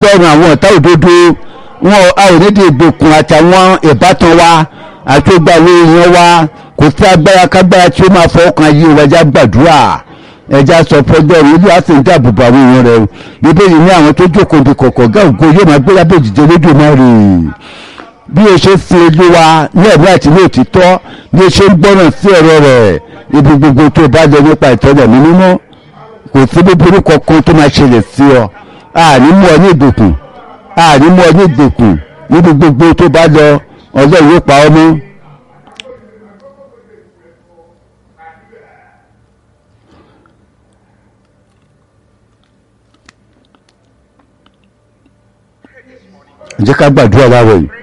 tọrùn àwọn ọ̀tá òdodo wọn a ò ní di ìgbèkùn àtàwọn ìbátan wa àti gbogbo àwọn èèyàn wa kò sí agbára kágbára tí ó máa fọwọ́ kan yí ìwájà gbàdúrà ẹja sọ fọjọ́ rẹ olúwa sì ń dáàbò bo àwọn èèyàn rẹ bíbélì ní àwọn tó jókòó di kọ̀kọ̀ gáàgó yóò máa gbéra bó jìjẹ lójú máa rè bí o ṣe sin olúwa ní ẹ̀mí àti ní òtítọ́ bí o ṣe ń gbọ́ràn sí ọ̀rọ̀ rẹ̀ ibi gbogbo tó bá lọ nípa ìtọ́jà mi mímọ́ kò sí búburú kankan tó máa ṣẹlẹ̀ sí ọ àní mú ọ ní ìgbèkùn àní mú ọ ní ìgbèkùn níbi gbogbo tó bá lọ ọlọ́run yóò pa ọ́ mọ́. jẹ́ ká gbàdúrà láwọ̀ yìí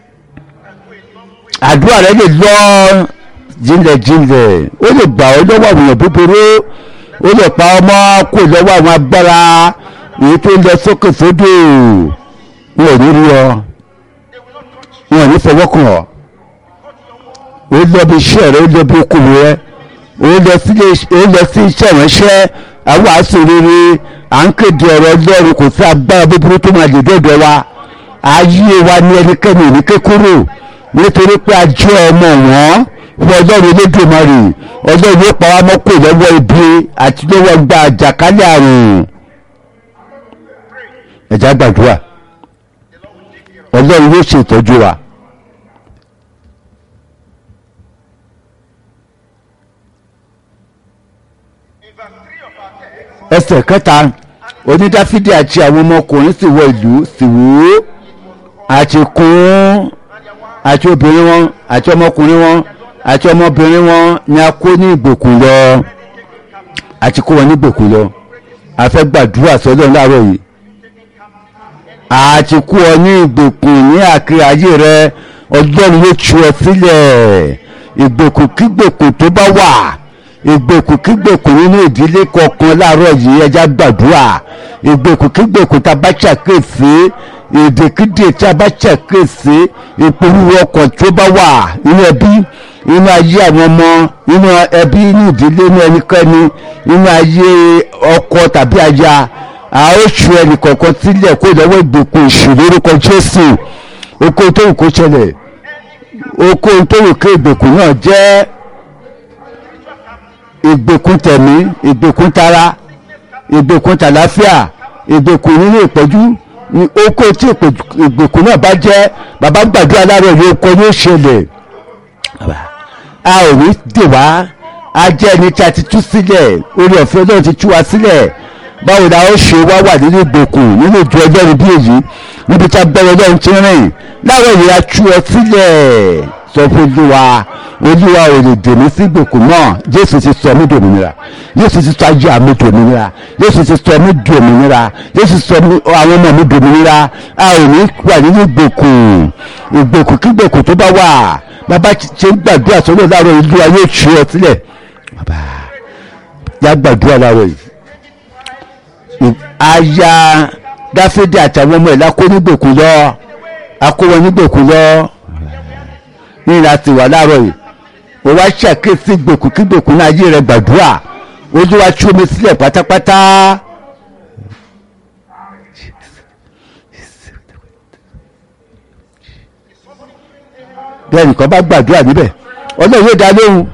àdúrà rẹ lè lọ jinlẹ̀jinlẹ̀ ó lè gbà ọ́ lọ́wọ́ àwọn èèyàn búburú ó lè pa ọmọ kó lọ́wọ́ àwọn agbára èyí tó ń lọ sókè sódò wọn ò ní rí ọ wọn ò ní fọwọ́ kàn ọ́ ó lọ bí iṣẹ́ rẹ ó lọ bí okòwò rẹ ó lọ sí iṣẹ́ ìránṣẹ́ àwọn àṣọ rere à ń kéde ọ̀rọ̀ ọlọ́run kò sí agbára búburú tó máa lè dọ́dọ̀ wa ayé wa ní ẹnikẹ́ni ní kékúrò nítorí pé a jẹ́ ọmọ wọn fún ọlọ́run elédùnmarè ọlọ́run yóò pa wá mọ́ kò lọ́wọ́ ibi àti lọ́wọ́ gba àjàkálẹ̀ àrùn ẹ̀já gbàdúrà ọlọ́run yóò ṣètọ́jú wa. ẹsẹ̀ kẹta onídáfídì àti àwọn ọmọkùnrin sì wọ ìlú sì wò ó àti kún àti obìnrin wọn àti ọmọkùnrin wọn àti ọmọbìnrin wọn ni a kó ní ìgbèkùn lọ àti kó wọn ní ìgbèkùn lọ a fẹ́ gbàdúrà sọ́dọ̀ láàárọ̀ yìí àti kó wọn ní ìgbèkùn ní àkiri ayé rẹ ọlọ́run yóò tú ọ sílẹ̀ ìgbèkùn kígbèkùn tó bá wà ìgbèkùn kígbèkùn nínú ìdílé kọ̀ọ̀kan láàárọ̀ yìí ẹja gbàdúrà ìgbèkùn kígbèkùn tá a bá ṣàkíyèsí èdèkídè tí a bá ṣàkíyèsí ìpolówó ọkàn tó bá wà nínú ẹbí nínú ayé àwọn ọmọ nínú ẹbí nínú ìdílé nínú ẹnikẹ́ni nínú ayé ọkọ tàbí aya a ó ṣu ẹnì kọ̀ọ̀kan sílẹ̀ kó lọ́wọ́ ìgbèkùn ìṣù lórúkọ Jésù oko tó wù kó ṣẹlẹ̀ oko tó wù kó ìgbèkùn náà jẹ́ ìgbèkùn tẹ̀mí ìgbèkùn tara ìgbèkùn tàlàáfíà ìgbèkùn nínú ìpọ́jú oko tí ìgbèkùn náà bá jẹ́ bàbá gbàdúrà láàárọ̀ ní oko ní ìṣẹ̀lẹ̀ a ò ní dè wá a jẹ́ ẹni tí a ti tú sílẹ̀ orí ọ̀fẹ́ náà ti tú wa sílẹ̀ báwo la ó ṣe wá wà nínú ìgbèkùn nínú ìjọ ọlọ́run bí èyí níbi tí a bẹ̀rẹ̀ ọlọ́run ti rìn láwọn èèyàn tú ọ sílẹ̀ sọ fún olúwa olúwa ò lè dèmí sí ìgbèkùn náà jésù ti sọ mí dòmìnira jésù ti sọ ayé àmì dòmìnira jésù ti sọ mí dòmìnira jésù sọ àwọn ọmọ mi dòmìnira a ò ní wà nínú ìgbèkùn ìgbèkùn kí ìgbèkùn tó bá wà bàbá ṣe ń gbàdúrà sọ́dọ̀ láàárọ̀ ìlú ayé ìṣú ọ sílẹ̀ bàbá yá gbàdúrà láàárọ̀ yìí aya dáfídì àtàwọn ọmọ ẹ̀ lákó nígbèkùn lọ akó wọn nígbèkùn lọ ní láti wà láàárọ̀ yìí ó wá ṣàkíyèsí gbèkùn kí gbèkùn náà ayé rẹ gbàdúrà ojú wa tú omi sílẹ̀ pátápátá. bí ẹnìkan bá gbàdúrà níbẹ̀ ọlọ́run yóò dá lóhùn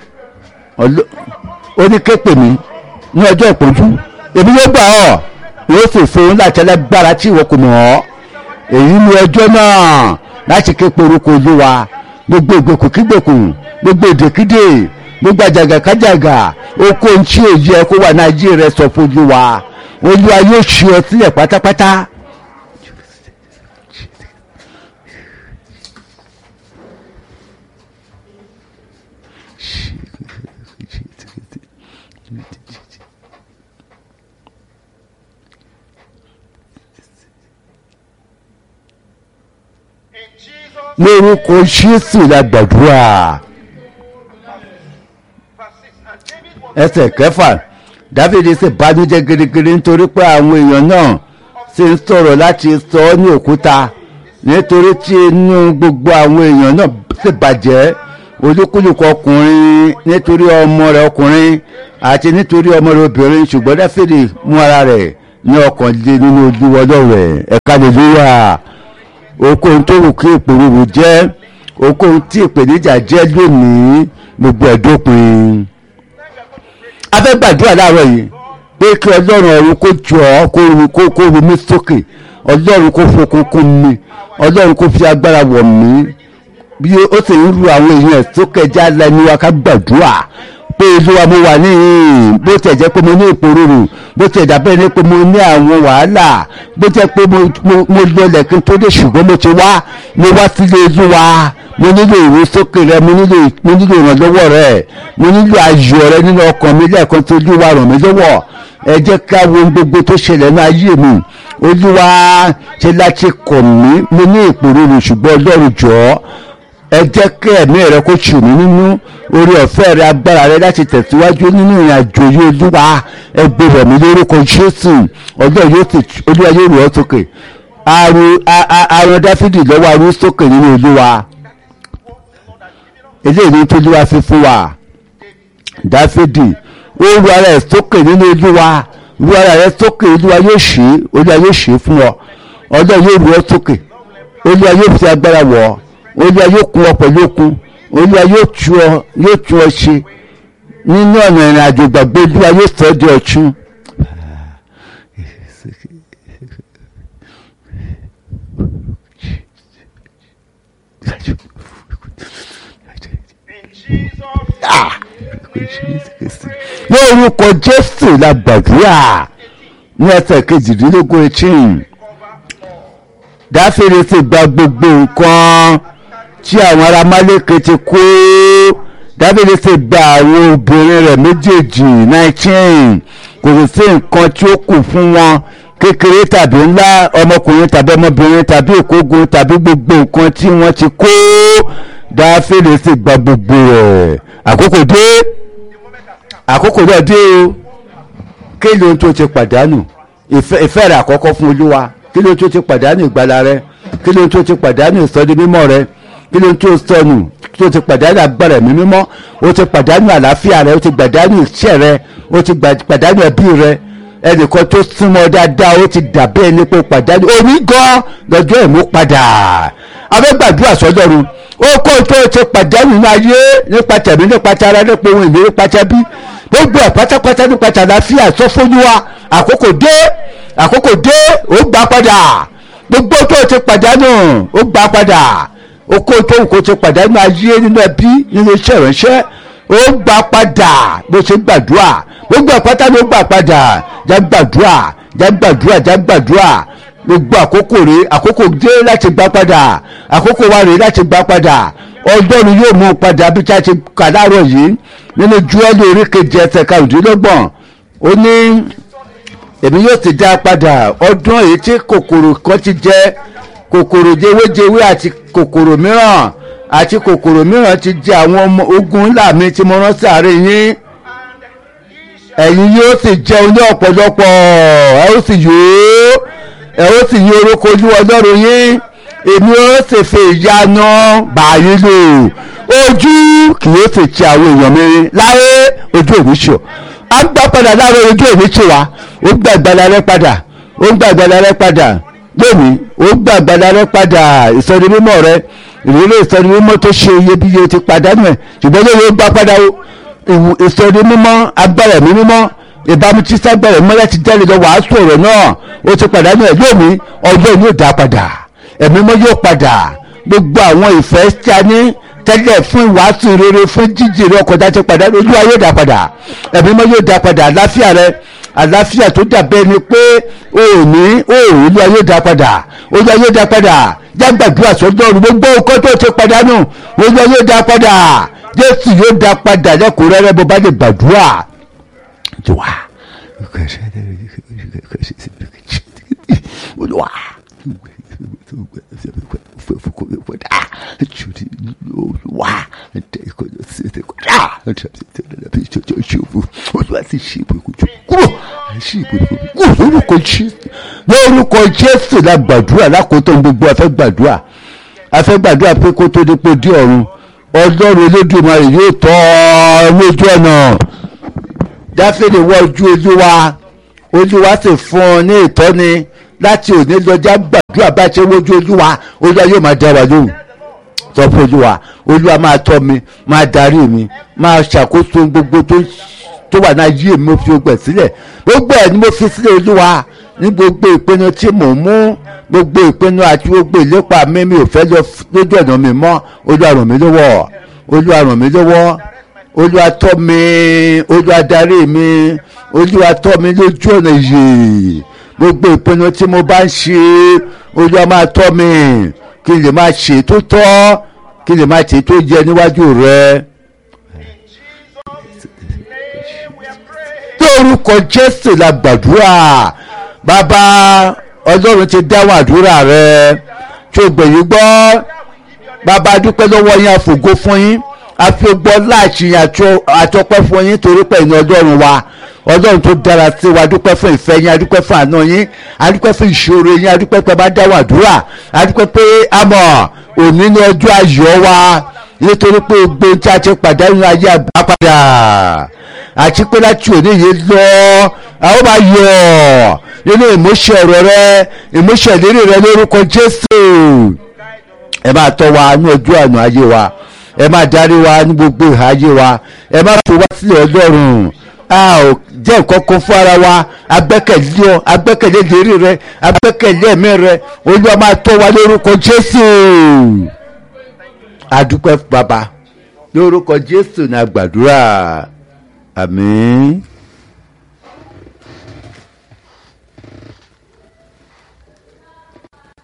ó ní képe mi ní ọjọ́ ìpọ́njú èmi yóò gbà ọ́ yóò sì fún láti ẹlẹ́gbára tí ìwọ kò mọ̀ ọ́ èyí ni ọjọ́ náà láti képe orúkọ olúwa gbogbo ìgbèkùn kígbèkùn gbogbo èdèkídè gbogbo àjàgàkájàgà oko ntí èyí ẹ kó wà ní ayé rẹ sọ fún olúwa olúwa yóò ṣe ọ sílẹ̀ pátápátá. lórúkọ jésù la gbàdúrà ẹsẹ̀ kẹfà dávidi sì bànújẹ́ gidigidi nítorí pé àwọn èèyàn náà sì ń sọ̀rọ̀ láti sọ ọ́ ní òkúta nítorí tí inú gbogbo àwọn èèyàn náà sì bàjẹ́ olúkúlùkù ọkùnrin nítorí ọmọ rẹ̀ ọkùnrin àti nítorí ọmọ rẹ̀ obìnrin ṣùgbọ́n dáfídì mú ara rẹ̀ ní ọkàn lé nínú olúwa ọlọ́run ẹ̀ ẹ̀ka lèlúyà okòhun tó wù kí ìpòrúurú jẹ́ okòhun tí ìpèníjà jẹ́ lónìí gbogbo ẹ̀dópin a fẹ́ gbàdúrà láàárọ̀ yìí pé kí ọlọ́run ọ̀run kó jọ ọ́ kó ru kó kó ru mí sókè ọlọ́run kó fokun kún mi ọlọ́run kó fi agbára wọ̀ mí bí ó sì ń ru àwọn èèyàn ẹ̀ sókè já lẹ́nu wa ká gbàdúrà pé olúwa mo wà níhìn bó tẹ̀ jẹ́ pé mo ní ìpòrúurú bó tẹ̀ dàbẹ́ ní pé mo ní àwọn wàhálà bó jẹ́ pé mo mo- mo lọlẹ̀ kí n tó dé ṣùgbọ́n mo ti wá mo wá sílé olúwa mo nílò ìrúsókè rẹ mo nílò mo nílò ìrànlọ́wọ́ rẹ mo nílò ayọ̀ rẹ nínú ọkàn mi lẹ́ẹ̀kan tó olúwa ràn mí lọ́wọ́ ẹ jẹ́ ká wo ohun gbogbo tó ṣẹlẹ̀ ní ayé mi olúwa ṣe láti kọ̀ mí mo ní ìpòrúurú ṣùgbọ́n ọlọ́run jọ̀ọ́ ẹ jẹ́ kí ẹ̀mí rẹ kó tù mí nínú orí ọ̀fẹ́ rẹ agbára rẹ láti tẹ̀síwájú nínú ìrìn àjò yìí olúwa ẹ gbé rẹ̀ mí lórúkọ jésù ọjọ́ yóò sì olúwa yóò rọ̀ ọ́ sókè àrùn a- a- àrùn dáfídì lọ́wọ́ àrùn sókè nínú olúwa eléyìí ní tó olúwa fi fún wa dáfídì ó ru ara ẹ̀ sókè nínú olúwa ru ara rẹ̀ sókè olúwa yóò ṣe é olúwa yóò ṣe é fún ọ ọjọ́ yóò rọ̀ ọ́ sókè olúwa yóò fi agbára wọ̀ ọ́ olúwa yóò kún ọ pẹ̀lú okun olúwa yóò tú ọ yóò tú ọ ṣe nínú ọ̀nà ìrìn àjò gbàgbé olúwa yóò sọ ọ́ di ọ̀tun. Ah! ní orúkọ jésù la gbàdúrà ní ẹsẹ̀ kejìdínlógún eighteen dáfídì sì gba gbogbo nǹkan tí àwọn ará málékè ti kó dáfídì sì gba àwọn obìnrin rẹ̀ méjèèjì nineteen kò sì sí nǹkan tí ó kù fún wọn kékeré tàbí ńlá ọmọkùnrin tàbí ọmọbìnrin tàbí ìkógun tàbí gbogbo nǹkan tí wọ́n ti kó dáfídì sì gba gbogbo rẹ̀ àkókò dé àkókò náà dé o kí ló ń tó ti pàdánù ìfẹ́ ìfẹ́ rẹ̀ àkọ́kọ́ fún olúwa kí ló ń tó ti pàdánù ìgbàlà rẹ kí ló ń tó ti pàdánù ìsọdí mímọ́ rẹ kí ló ń tó sọnù tó ti pàdánù agbára ẹ̀mí mímọ́ o ti pàdánù àlàáfíà rẹ o ti pàdánù iṣẹ́ rẹ o ti gbà- pàdánù ẹbí rẹ ẹnìkan tó súnmọ́ dáadáa ó ti dàbẹ́ ẹni pé o pàdánù orí gan lọ́jọ́ ìmúpadà abẹ́gbàdúrà sọ́dọ̀run ó kó tó o ti pàdánù ní ayé nípa tẹ̀mí nípa tara nípa ohun ìlérí pátábí gbogbo ẹ̀ pátápátá nípa tàlàáfíà sọ fún wa àkókò dé àkókò dé ó gbà padà gbogbo tó o ti pàdánù ó gbà padà oko tó ń kó ti pàdánù ayé nínú ẹbí nínú iṣẹ́ ìránṣẹ́ ó gbà padà bó ṣe gbàdúrà gbogbo àpáta ló gbà padà já gbàdúrà já gbàdúrà já gbàdúrà gbogbo àkókò rèé àkókò dé láti gbà padà àkókò wa rèé láti gbà padà ọlọ́run yóò mú un padà bí tí a ti kà láàárọ̀ yìí nínú júwẹ́lì orí kejì ẹsẹ̀ karùndínlọ́gbọ̀n ó ní èmi yóò sì dá a padà ọdún èyí tí kòkòrò kan ti jẹ kòkòrò jewéjewé àti kòkòrò mìíràn àti kòkòrò mìíràn ti jẹ àwọn ọmọ ogun ńlá mi tí mo rán sáàrin yín ẹ̀yin yóò sì jẹun ní ọ̀pọ̀lọpọ̀ ẹ ó sì yóò ẹ ó sì yí orúkọ olúwa ọlọ́run yín èmi ó sì fi ìyanu báyìí lò ojú kì yóò sì ti àwọn èèyàn mi láyé ojú òní ṣò á gbà padà láàárọ̀ ojú òní ṣò wá ó gbà ìgbàlà rẹ padà ó gbà ìgbàlà rẹ padà lónìí ó gbà ìgbàlà rẹ padà ìsọdi mímọ́ rẹ ìrírí ìsọdi mímọ́ tó ṣe iyebíye ti pàdánù ẹ̀ ṣùgbọ́n lóye ó gbà padà o ìwù ìsọdi mímọ́ agbára ẹ̀mí mímọ́ ìbámu tí ságbára ẹ̀mí mọ́lá ti jáde lọ wàásù ọ̀rọ̀ náà ó ti pàdánù ẹ̀ lónìí ọjọ́ yóò dá padà ẹ̀mí mọ́ yóò padà gbogbo àwọn ìfẹ́ tí a ní tẹ́lẹ̀ fún ìwàásù rere fún jíjìrì ọkọ̀ dá ti padà olúwa yóò dá padà ẹ̀mí mọ́ yóò dá padà àláfíà rẹ àláfíà tó dàbẹ́ ni pé òní òòrùn olúwa yóò dá padà olúwa yóò dá padà jágbàdúrà sọ́dọ̀ ọ̀run gbogbo nǹkan tó ti pàdánù olúwa yóò dá padà jésù yóò dá padà lẹ́kùnrẹ́rẹ́ bó bá lè gbàdúrà jọ̀wá olúwa olúwa olúwa sì ṣe ìbòkújò kúrò ṣe ìbòkújò kúrò lórúkọ jésù lórúkọ jésù la gbàdúrà lákòótọ́ gbogbo afẹ́ gbàdúrà afẹ́ gbàdúrà pé kó tó dípò dé ọ̀run ọlọ́run elédùnmarè yóò tọ́ ọ lójú ọ̀nà dáfídì wọ ojú olúwa olúwa sì fún ọ ní ìtọ́ni láti òní lọ́jà gbàdúrà bá ṣe wojú olúwa olúwa yóò máa dá wa lóhùn sọ fún olúwa olúwa máa tọ́ mi máa darí mi máa ṣàkóso gbogbo tó tó wà náà yí èmi mo fi gbẹ̀ sílẹ̀ gbogbo ẹ̀ ni mo fi sílẹ̀ olúwa ní gbogbo ìpinnu tí mò ń mú gbogbo ìpinnu àti gbogbo ìlépa mi mi ò fẹ́ lọ lójú ọ̀nà mi mọ́ olúwa ràn mí lọ́wọ́ olúwa ràn mí lọ́wọ́ olúwa tọ́ mi olúwa darí mi olúwa tọ́ mi lójú ọ̀nà yìí gbogbo ìpinnu tí mo bá ń ṣe olúwa máa tọ́ mi kí n lè máa ṣe tó tọ́ kí n lè máa ṣe tó yẹ níwájú rẹ. ní orúkọ jésù la gbàdúrà bàbá ọlọ́run ti dáhùn àdúrà rẹ tó gbẹ̀yìn gbọ́ bàbá dúpẹ́ lọ́wọ́ yín àfògo fún yín àfigbọ́ láàṣìyàn àtọpẹ́ fún yín torí pé ìní ọlọ́run wa ọlọ́run tó dára sí wa dúpẹ́ fún ìfẹ́ yín adúpẹ́ fún àná yín adúpẹ́ fún ìṣòro yín adúpẹ́ pé bá dáwọ́ àdúrà adúpẹ́ pé àmọ́ òní ní ọjọ́ ayọ̀ wa nítorí pé gbogbo tí a ti pàdánù ayé àgbà padà àti pé láti òní yìí lọ àwọn máa yọ̀ nínú ìmúṣẹ ọ̀rọ̀ rẹ ìmúṣẹ ìlérí rẹ lórúkọ jésù ẹ máa tọ́ wa ní ojú àná ayé wa ẹ máa darí wa ní gbogbo ìhà ayé wa ẹ máa fi wá sílẹ̀ ọlọ́run a ò jẹ́ nǹkan kan fún ara wa agbẹ́kẹ̀lé ọ agbẹ́kẹ̀lé lérí rẹ agbẹ́kẹ̀lé ẹ̀mí rẹ olúwa máa tọ́ wa lórúkọ jésù adúpẹ́ bàbá lórúkọ jésù ní àgbàdúrà àmín.